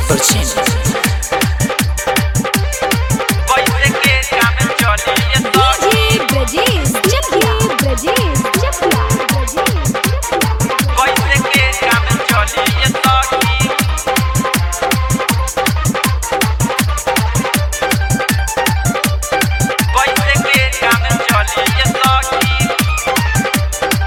present. कैसे के काम चली ये डीजे ब्रजेश चकिया ब्रजेश चकिया ब्रजेश कैसे के काम चली ये सखी कैसे के काम चली ये सखी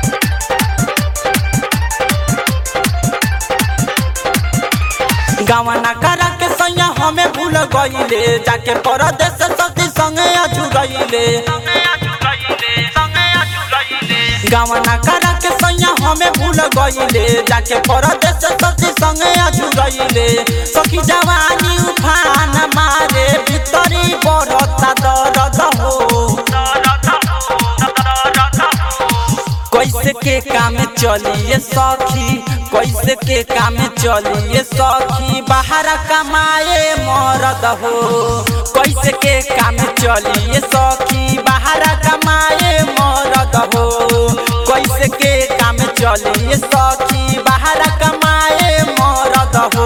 गावना करा के सैया हमें भूल गईले जाके परदेश सती संगे अजुरैले संगे अजुरैले संगे अजुरैले गावना करा के सैया हमें भूल गईले जाके परदेश सती संगे अजुरैले सखी जवानी उफान मारे भीतरी बरता दर्द हो कैसे के काम चलिए सखी कैसे के काम चलिए सखी बाहर कमाए मरद हो कैसे के काम चलिए सखी बाहर कमाए मरद हो कैसे के काम चलिए सखी बाहर कमाए मरद हो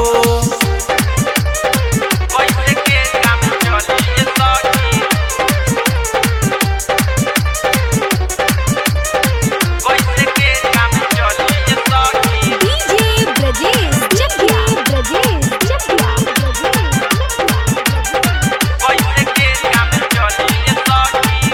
कैसे के काम चली ये सखी कैसे के काम चली ये सखी डीजे ब्रजेश चकिया ब्रजेश चकिया कैसे के काम चली ये सखी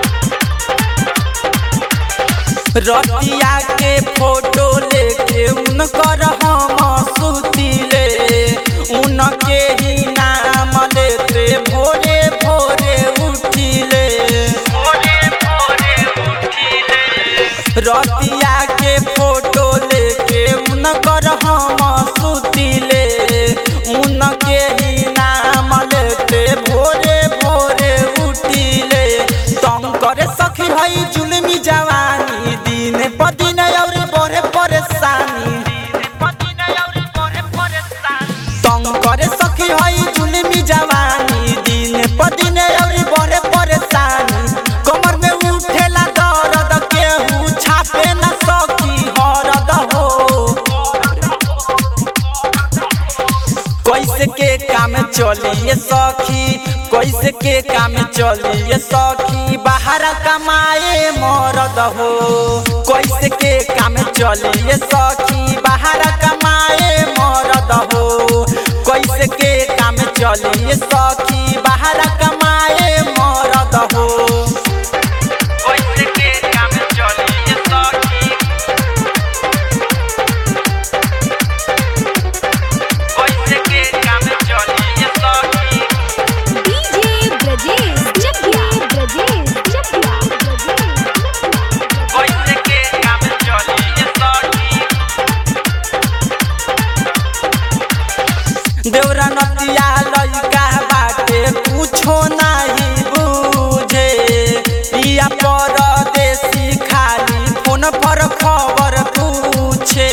रतिया के फोटो लेके उनकर हम सुतिले उनके ही नाम लेते भोरे भोरे उठिले भोरे भोरे उठिले रतिया के फोटो लेके उनकर हम सुतिले उनके ही नाम लेते भोरे भोरे उठिले तंग करे सखी हई जुलमी जवानी दिन प दिन और बड़े परेशानी तंग करे सखी हई जुलमी जवानी दिन प दिन और बड़े परेशानी कमर में उठेला दर्द केहू छापे न सकी हरद हो कैसे के काम चलिए सखी कैसे के काम चलिए सखी बाहर कमाए मरद हो कैसे के काम चलिए सखी बाहर कमाए मरद हो कैसे के काम चलिए सखी बाहर कमाए मरद हो कैसे के काम चली ये सखी कैसे के काम चली ये सखी डीजे ब्रजेश चकिया ब्रजेश चकिया कैसे के काम चली ये सखी देवरा नतिया लइका बाटे कुछो नाही बुझे पिया परदेसी खाली फोन पर खबर पूछे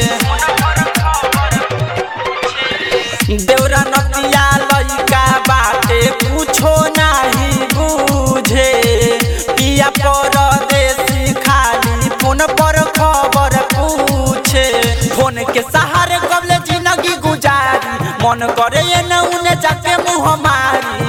देवरा नतिया लइका बाटे कुछो नाही बुझे पिया परदेसी खाली फोन पर खबर पूछे फोन के सहारे कबले जिंदगी गुजारी मन करे ये न उने जाके मुँह मारी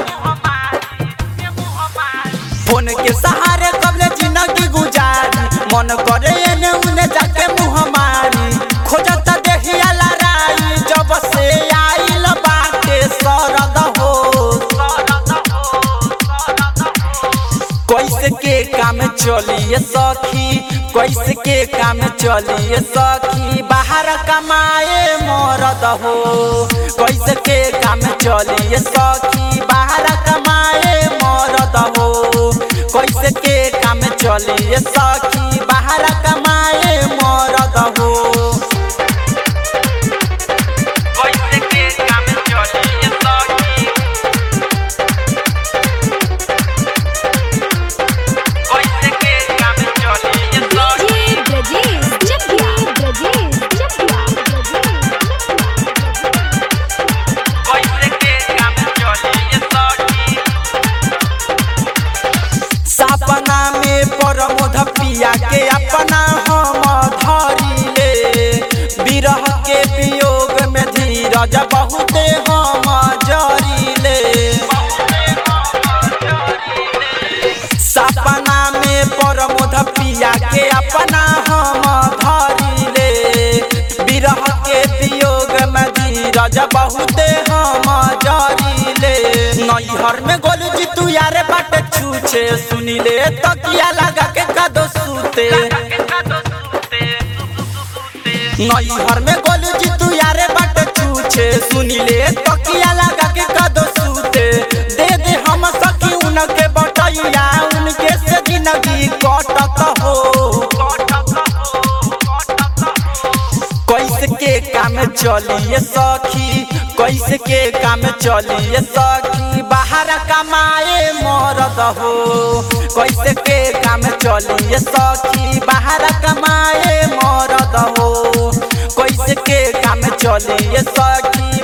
फोन के सहारे कबले जिंदगी गुजारी मन करे ये न उने जाके मुँह मारी खोजत देहिया लड़ाई जब से आइल बाटे सरद हो कैसे के काम चलिए सखी कैसे के काम चलिए सखी बाहर कमाए मरद हो कैसे के काम चलिए सखी बाहर कमाए मरद हो कैसे के काम चलिए सखी बाहर कमाए मरद हो कैसे के काम चली ये सखी कैसे के काम चली ये सखी डीजे ब्रजेश चकिया ब्रजेश चकिया कैसे के काम चली ये सखी सपना में प्रमोद पिया के अपना धीरज बहुते हम जरीले सपना में परमोध पिया के अपना हम धरिले विरह के वियोग में धीरज बहुते हम जरीले नैहर में गोलू जी तू यारे बाटे छूछे सुनिले तकिया लगा के कदो सूते नैहर में गोलू जी तू यारे बाटे छूछे सुनिले तकिया लगा के कदो सूते दे दे हम सखी उनके बटैया उनके से जिंदगी कटत हो कैसे के काम चलिए सखी कैसे के काम चलिए सखी बाहर कमाए मरद हो कैसे के काम चलिए सखी बाहर कमाए मरद हो कैसे के काम चलिए सखी